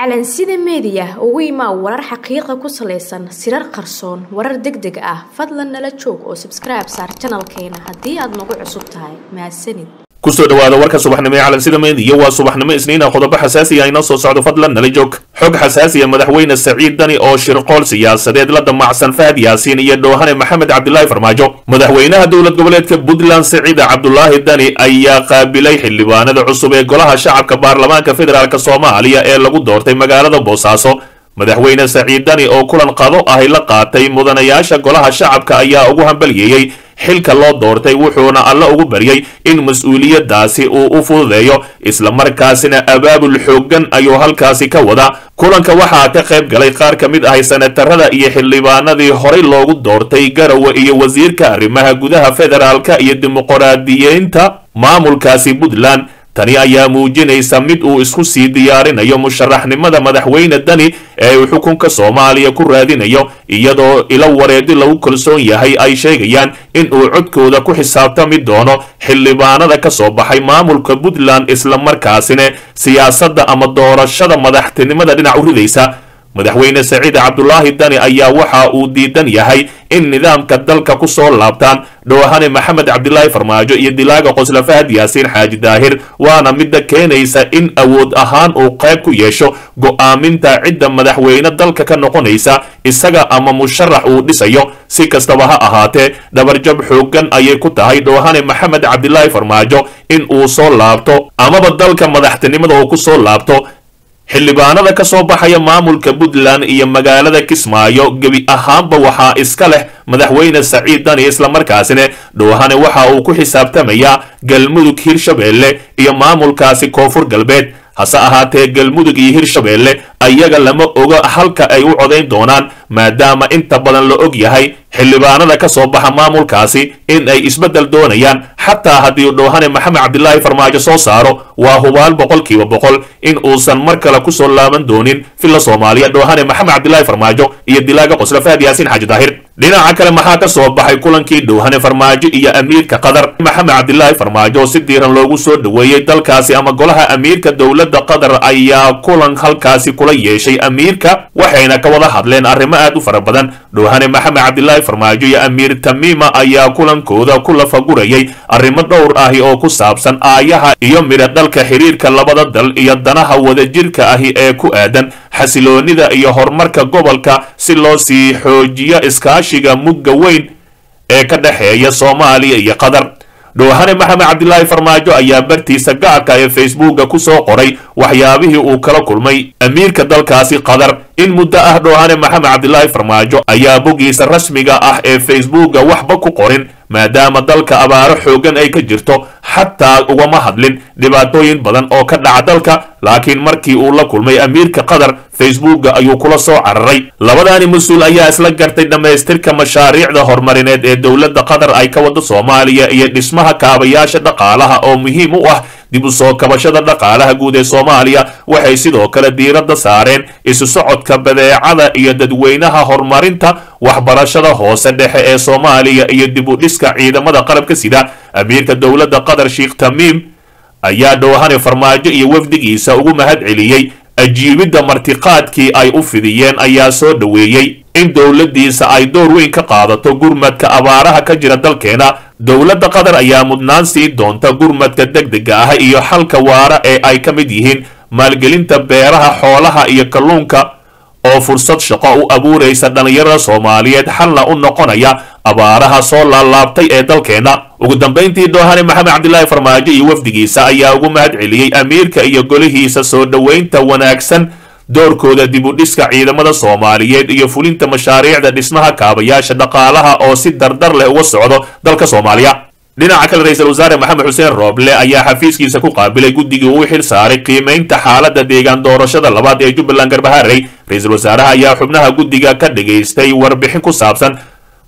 calansida meediya ugu imaa warar xaqiiqa ku salaysan sirar qarsoon warar deg deg ah fadlan nala joog oo sabskribe saar janalkeena haddii aad nagu cusub tahay mahadsanid kusoo dhawaada warka subaxnimo ee calansida meediya waa subaxnimo isniina qodobo xasaasiya inoo soo socdo fadlan nala joog xog xasaasiya madaxweyne saciid dani oo shirqool siyaasadeed la damacsan fahad yaasiin iyo dhoohane maxamed cabdilaahi farmaajo madaxweynaha dowlad goboleedka puntland saciida cabdulaahi dani ayaa qaabilay xildhibaanada cusub ee golaha shacabka baarlamaanka federaalk soomaaliya ee lagu doortay magaalada boosaaso madaxweyne saciid dani oo kulan qado ahi la qaatay mudanayaasha golaha shacabka ayaa ugu hambaliyeeyey xilka loo doortay wuxuuna alla ugu baryey in mas-uuliyadaasi uu u fududeeyo islamarkaasina abaabul xooggan ayuu halkaasi ka wadaa kulanka waxaa ka qayb galay qaar ka mid ahay senatarada iyo xildhibaanadii horay loogu doortay garowe iyo wasiirka arrimaha gudaha federaalka iyo dimuqraadiyiinta maamulkaasi puntland tani ayaa muujinaysa mid uu isku sii diyaarinayo musharaxnimada madaxweyne dani ee uu xukunka soomaaliya ku raadinayo iyadoo ilo wareedi lagu kalsoon yahay ay sheegayaan in uu codkooda ku xisaabtami doono xildhibaanada ka soo baxay maamulka puntland islamarkaasina siyaasadda ama doorashada madaxtinimada dhinac u ridaysa madaxweyne saciid cabdulaahi dani ayaa waxa uu diidan yahay in nidaamka dalka ku soo laabtaan dhoohane maxamed cabdilaahi farmaajo iyo dilaaga qosla fahad yaasiin xaaji daahir waana midda keenaysa in awood ahaan uu qayb ku yeesho go'aaminta cidda madaxweyne dalka ka noqonaysa isaga ama musharax uu dhisayo si kastaba ha ahaatee dhabarjab xooggan ayay ku tahay dhoohane maxamed cabdilaahi farmaajo in uu soo laabto amaba dalka madaxtinimada uu ku soo laabto xildhibaanada ka soo baxaya maamulka puntland iyo magaalada kismaayo gebi ahaanba waxaa iska leh madaxweyne saciid dani islamarkaasina dhoohane waxa uu ku xisaabtamayaa galmudug hirshabeelle iyo maamulkaasi koonfur galbeed hase ahaatee galmudug iyo hirshabeelle ayaga lama oga halka ay u codayn doonaan maadaama inta badan la og yahay xildhibaanada ka soo baxa maamulkaasi in ay isbeddel doonayaan xataa haddii dhoohane maxamed cabdilaahi farmaajo soo saaro waa hubaal boqolkiiba boqol in uusan mar kale kusoo laaban doonin villa soomaaliya dhoohane maxamed cabdilaahi farmaajo iyo dilaaga qosla fahad yaasiin xaaji daahir dhinaca kale maxaa ka soo baxay kulankii dhoohane farmaajo iyo amiirka qatar maxamed cabdilaahi farmaajo si diiran loogu soo dhoweeyey dalkaasi ama golaha amiirka dowladda qatar ayaa kulan halkaasi kula yeeshay amiirka waxayna ka wada hadleen arrimo aad u fara badan dhoohane maxamed cabdilaahi farmaajo iyo amiir tamiima ayaa kulankooda ku lafagurayay arrimo dhowr ahi oo ku saabsan aayaha iyo midha dhalka xiriirka labada dal iyo danaha wadajirka ahi ee ku aadan xasiloonida iyo horumarka gobolka si loo sii xoojiyo iskaashiga mugga weyn ee ka dhexeeya soomaaliya iyo qatar dhoohane maxamed cabdilaahi farmaajo ayaa bartiisa gaarka ee facebooka ku soo qoray waxyaabihii uu kala kulmay amiirka dalkaasi qatar in muddo ah dhoohane maxamed cabdilaahi farmaajo ayaa boggiisa rasmiga ah ee facebooka waxba ku qorin maadaama dalka abaaro xooggan ay ka jirto xataa ugama hadlin dhibaatooyin badan oo ka dhaca dalka laakiin markii uu la kulmay amiirka qatar facebooka ayuu kula soo cararay labadaani mas-uul ayaa isla gartay dhammaystirka mashaariicda horumarineed ee dowladda qatar ay ka wado soomaaliya iyo dhismaha kaabayaasha dhaqaalaha oo muhiim u ah dib u soo kabashada dhaqaalaha guud ee soomaaliya waxay sidoo kale diiradda saareen isu socodka badeecada iyo dadweynaha horumarinta waxbarashada hoose dhexe ee soomaaliya iyo dib u dhiska ciidamada qalabka sida amiirka dowladda qatar sheekh tamiim ayaa dhoohane farmaajo iyo wafdigiisa ugu mahad celiyey ajiibidda martiqaadkii ay u fidiyeen ayaa soo dhoweeyey in dowladdiisa ay door weyn ka qaadato gurmadka abaaraha ka jira dalkeena dowladda qatar ayaa mudnaan sii doonta gurmadka degdega ah iyo xalka waara ee ay ka mid yihiin maalgelinta beeraha xoolaha iyo kalluunka oo fursad shaqo u abuuraysa dhallinyarada soomaaliyeed xalna u noqonaya abaaraha soo laalaabtay ee dalkeena ugu dambayntii dhoohane maxamed cabdilaahi farmaajo iyo wafdigiisa ayaa ugu mahad celiyey amiirka iyo golihiisa soo dhoweynta wanaagsan doorkooda dib u dhiska ciidamada soomaaliyeed iyo fulinta mashaariicda dhismaha kaabayaasha dhaqaalaha oo si dardar leh uga socdo dalka soomaaliya dhinaca kale ra-iisul wasaare maxamed xuseen rooble ayaa xafiiskiisa ku qaabilay guddigii uu xil saaray qiimaynta xaaladda deegaan doorashada labaad ee jubbaland garbaharey ra-iisul wasaaraha ayaa xubnaha guddiga ka dhigaystay warbixin ku saabsan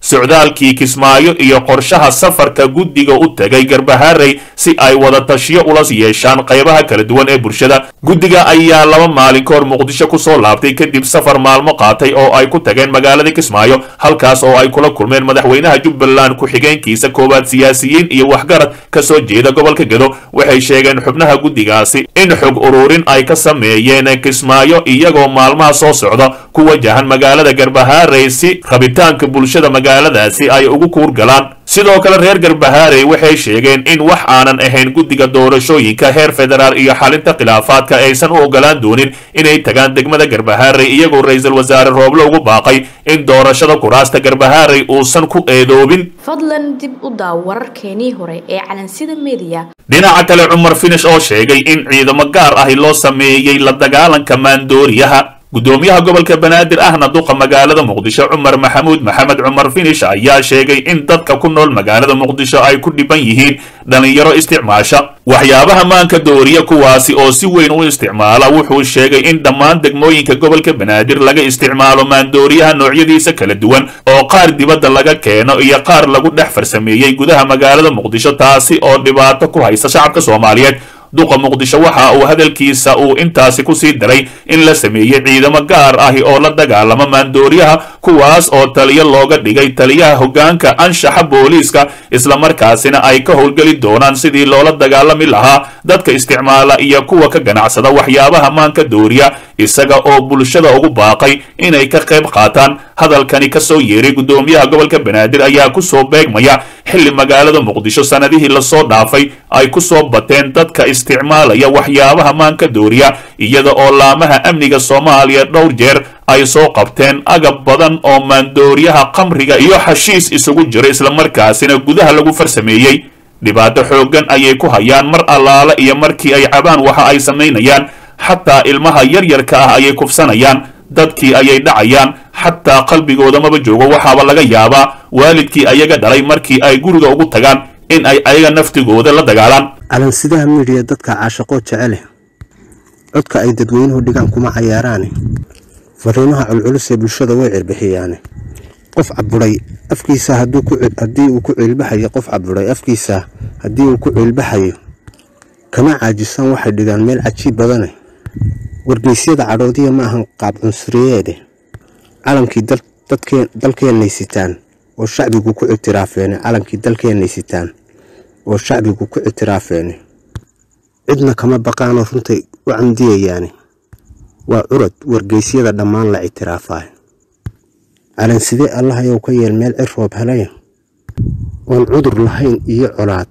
socdaalkii kismaayo iyo qorshaha safarka guddiga u tegay garbaharey si ay wada tashiyo ula yeeshaan qaybaha kala duwan ee bulshada guddiga ayaa laba maalin ka hor muqdisho kusoo laabtay kadib safar maalmo qaatay oo ay ku tageen magaalada kismaayo halkaas oo ay kula kulmeen madaxweynaha jubbaland ku-xigeenkiisa koowaad siyaasiyiin iyo waxgarad ka soo jeeda gobolka gedo waxay sheegeen xubnaha guddigaasi in xog ururin ay ka sameeyeen kismaayo iyagoo maalmaha soo socda ku wajahan magaalada garbaharey si rabitaanka bulshada magaaladaasi ay ugu kuurgalaan sidoo kale reer garbaharey waxay sheegeen in wax aanan ahayn guddiga doorashooyinka heer federaal iyo xalinta khilaafaadka aysan u ogolaan doonin inay tagaan degmada garbaharey iyagoo ra-iisul wasaare rooble ugu baaqay in doorashada kuraasta garbaharey uusan ku eedoobin fadlan dib u daaw wararkeenii hore ee calansida mediya dhinaca kale cumar finish oo sheegay in ciidamo gaar ahi loo sameeyey la dagaalanka maandooriyaha guddoomiyaha gobolka banaadir ahna duqa magaalada muqdisho cumar maxamuud maxamed cumar finish ayaa sheegay in dadka ku nool magaalada muqdisho ay ku dhiban yihiin dhallinyaro isticmaasha waxyaabaha maanka dooriya kuwaasi oo si weyn u isticmaala wuxuu sheegay in dhammaan degmooyinka gobolka banaadir laga isticmaalo maandooriyaha noocyadiisa kala duwan oo qaar dibadda laga keeno iyo qaar lagu dhex farsameeyey gudaha magaalada muqdisho taasi oo dhibaato ku haysa shacabka soomaaliyeed duqa muqdisho waxa uu hadalkiisa uu intaasi ku sii daray in la sameeyey ciidamo gaar ahi oo la dagaalama maandooriyaha kuwaas oo taliyo looga dhigay taliyaha hoggaanka anshaxa booliiska islamarkaasina ay ka howlgeli doonaan sidii loola dagaalami lahaa dadka isticmaala iyo kuwa ka ganacsada waxyaabaha maanka dooriya isaga oo bulshada ugu baaqay inay ka qayb qaataan hadalkani ka soo yeeray guddoomiyaha gobolka banaadir ayaa kusoo beegmaya xilli magaalada muqdisho sanadihii lasoo dhaafay ay ku soo bateen dadka isticmaalaya waxyaabaha maanka dooriya iyada oo laamaha amniga soomaaliya dhowr jeer ay soo qabteen agab badan oo maandooriyaha khamriga iyo xashiis isugu jira islamarkaasina gudaha lagu farsameeyey dhibaato xooggan ayay ku hayaan mar allaale iyo markii ay cabaan waxa ay samaynayaan xataa ilmaha yaryarka ah ayay kufsanayaan dadkii ayay dhacayaan xataa qalbigooda maba joogo waxaaba laga yaabaa waalidkii ayaga dhalay markii ay guriga ugu tagaan in ay ayaga naftigooda la dagaalaan calansidaha miidhiya dadka caashaqoo jecele codka ay dadweynuhu dhigaan kuma cayaaraane fariimaha culculus ee bulshada way cirbixiyaane qof caburay afkiisa haddii uu ku ciilbaxayo qof caburay afkiisa haddii uu ku ciilbaxayo kama caajisaan waxay dhigaan meel cajiib badane wargeysyada cadhoodiya ma ahan qaab cunsuriyeede calankii dalkeennay sitaan oo shacbigu ku ictiraafeene calankii dalkeennay sitaan oo shacbigu ku ictiraafeene cidna kama baqaanoo runtay u camdiyayaane waa curad wargeysyada dhammaan la ictiraafaay calansidee allahayow ka yeel meel cir roob helaya oon cudur lahayn iyo colaad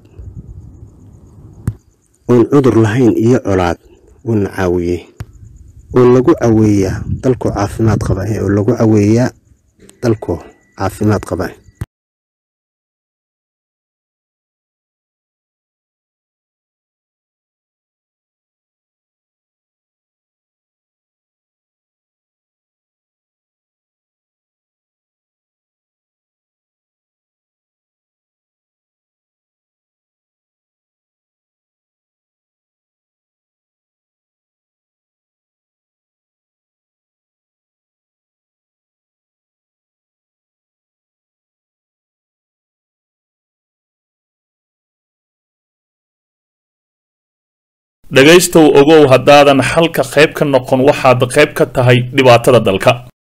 oon cudur lahayn iyo colaad uuna caawiyey oo lagu caweeyaa dalkoo caafimaad qaba oo lagu caweeyaa dalkoo caafimaad qaba dhegaystow ogow haddaadan xalka qayb ka noqon waxaad qayb ka tahay dhibaatada dalka